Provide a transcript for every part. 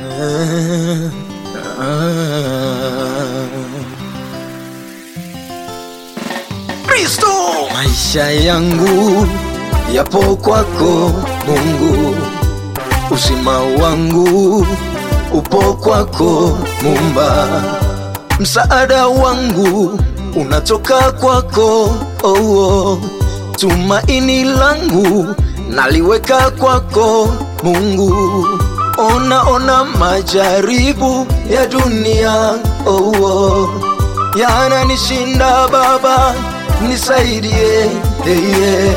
Kristo, maisha yangu yapo kwako Mungu, uzima wangu upo kwako Mumba, msaada wangu unatoka kwako oh, oh. Tumaini langu naliweka kwako Mungu. Ona ona majaribu ya dunia oh, oh. Yananishinda Baba, nisaidie hey, yeah.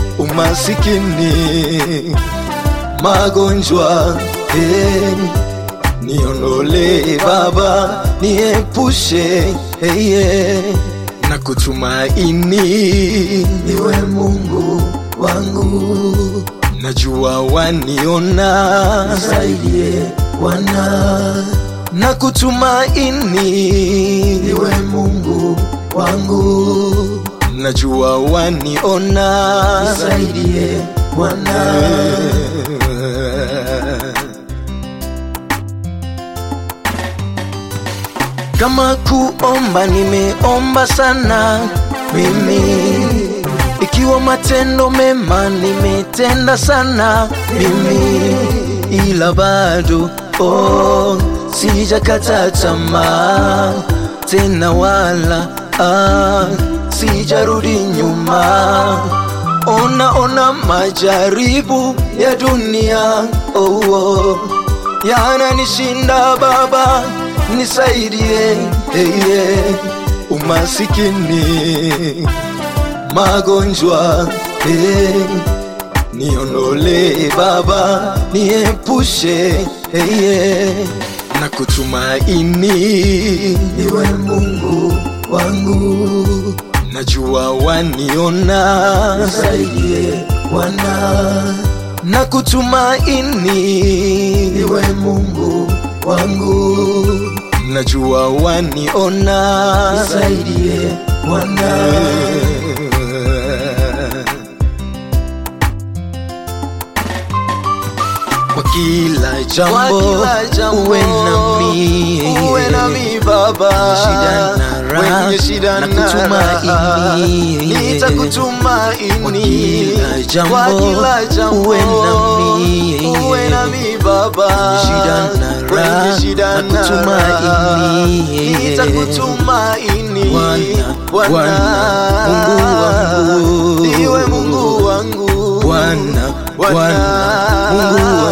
Umasikini, magonjwa hey. Niondole Baba, niepushe hey, yeah. na kutumaini niwe Mungu wangu, najua waniona, nisaidie Bwana, na kutumaini niwe Mungu wangu, najua waniona, nisaidie Bwana. Kama kuomba nimeomba sana mimi, ikiwa matendo mema nimetenda sana mimi, ila bado oh, sijakata tamaa tena wala ah, sijarudi nyuma. Ona ona majaribu ya dunia oh, oh, yananishinda Baba, nisaidie hey, yeah. Umasikini, magonjwa hey. Niondole Baba, niepushe hey, yeah. na kutumaini niwe Mungu wangu, najua waniona, nisaidie Bwana, na kutumaini niwe Mungu wangu, najua waniona, nisaidie Bwana. Kwa kila jambo, uwe nami, uwe nami Baba, shida na raha, Wenye shida na na kutumaini. raha, nitakutumaini Kwa kila jambo, Kwa kila jambo, uwe nami. uwe nami Baba, Wenye shida na raha, Wenye shida na na raha, kutumaini. nitakutumaini Bwana, Bwana, Bwana, Mungu wangu. ndiwe Mungu wangu Bwana, Bwana, Mungu